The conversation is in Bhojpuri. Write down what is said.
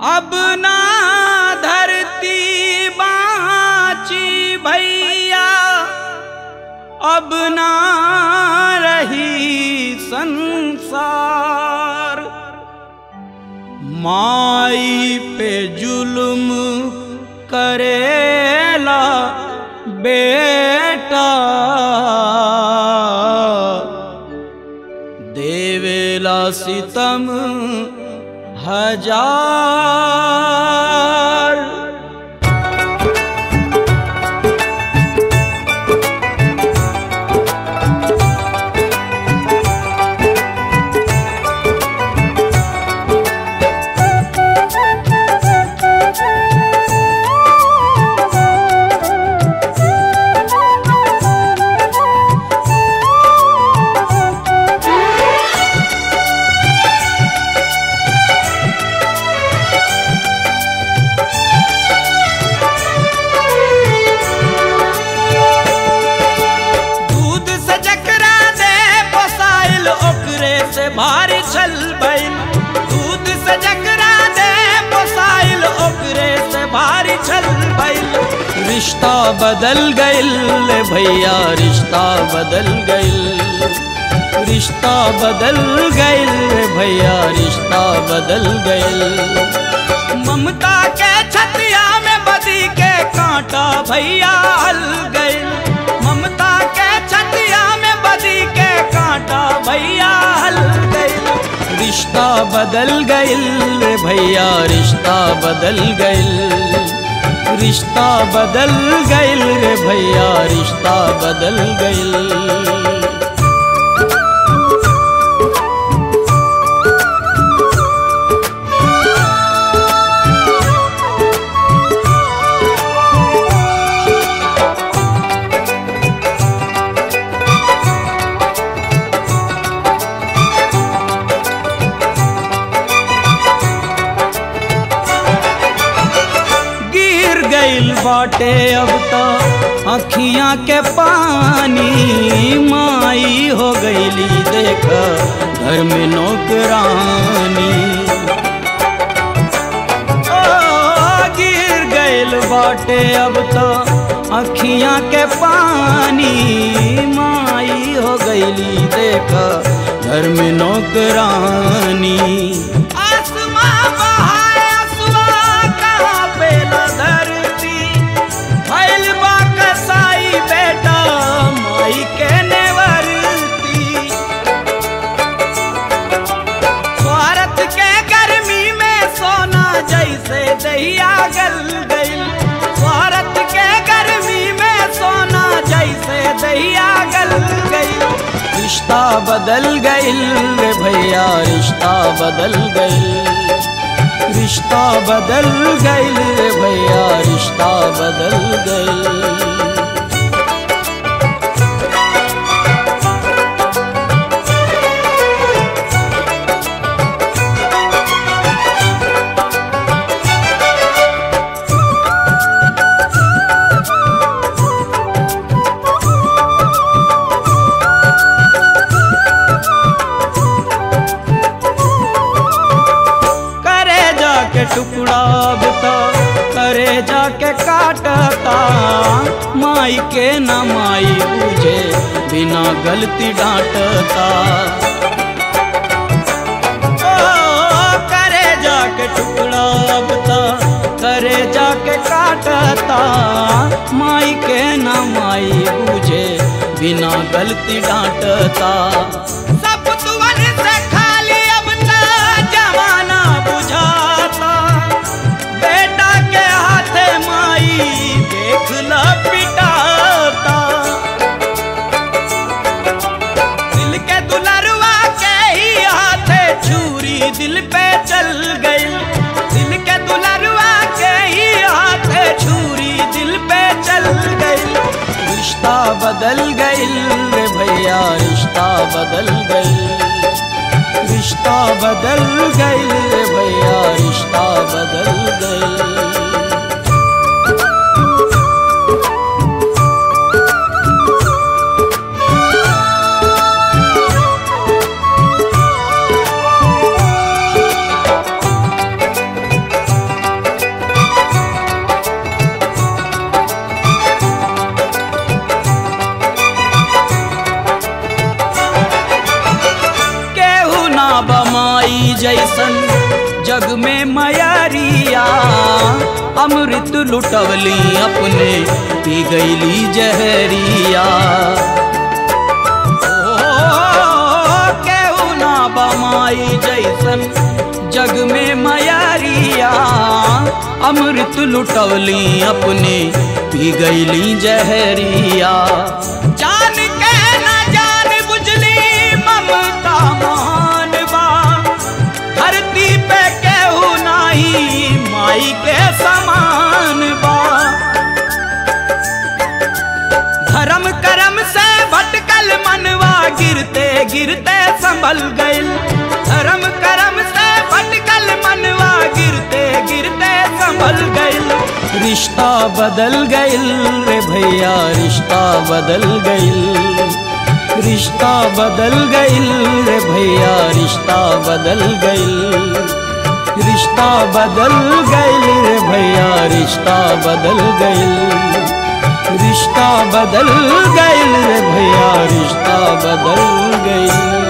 अब ना धरती बाची भैया अब ना रही संसार माई पे जुल्म करेला बेटा देवेला सितम हजार दूध से जकरा दे पोसाइल ओकरे से भारी छल भइल दूध से जकरा दे पोसाइल ओकरे से भारी छल भइल रिश्ता बदल गइल भैया रिश्ता बदल गइल रिश्ता बदल गइल भैया रिश्ता बदल गइल ममता के छतिया में बदी के कांटा भैया हल गइल ममता के छतिया में बदी के कांटा भैया हल गइल रिश्ता बदल गइल भैया रिश्ता बदल गइल रिश्ता बदल गइल भैया रिश्ता बदल गइल गिर गइल बाटे अब तो अखियां के पानी माई हो गईली देख घर में नौकरानी ओ, गिर गइल बाटे अब तो अखियां के पानी माई हो गईली देख घर में नौकरानी आसमां बहाए असुआ कहाँ पे न धरती भइल बा कसाई बेटा माई के नेवरती स्वार्थ के गर्मी में सोना जैसे दहिया गल गइल स्वार्थ के गर्मी में सोना जैसे दहिया गल गइल रिश्ता बदल गइल रे भैया रिश्ता बदल गइल रिश्ता बदल गइल रे भैया रिश्ता बदल गइल करे जाके टुकड़ा अब तो करे जाके काटता माई के न माई बुझे बिना गलती डांटता ओ, करे जाके टुकड़ा अब तो करे जाके काटता माई के न माई बुझे बिना गलती डांटता सब तुवन से खाली अब ना जमाना बुझाता बेटा के हाथे माई देख ल पिटाता दिल के दुलरवा के ही हाथे छुरी दिल पे चल गई दिल के दुलरवा के ही हाथे छुरी दिल पे चल गई रिश्ता बदल गई रे भैया रिश्ता बदल गई रिश्ता बदल गई रे भैया रिश्ता बदल गई जैसन जग में मयरिया अमृत लुटवली अपने पी गईली जहरिया ओ, केहू ना बमाई जैसन जग में मयरिया अमृत लुटवली अपने पी गईली जहरिया जान के ना जान बुझली ममता मान बा धरती पे केहू नाही माई के समान बा धर्म करम से भटकल मनवा गिरते गिरते संभल गइल धर्म करम से भटकल मनवा गिरते गिरते संभल गइल रिश्ता बदल गइल रे भैया रिश्ता बदल गइल रिश्ता बदल गइल रे भैया रिश्ता बदल गइल रिश्ता बदल गइल रे भैया रिश्ता बदल गइल रिश्ता बदल गइल रे भैया रिश्ता बदल गइल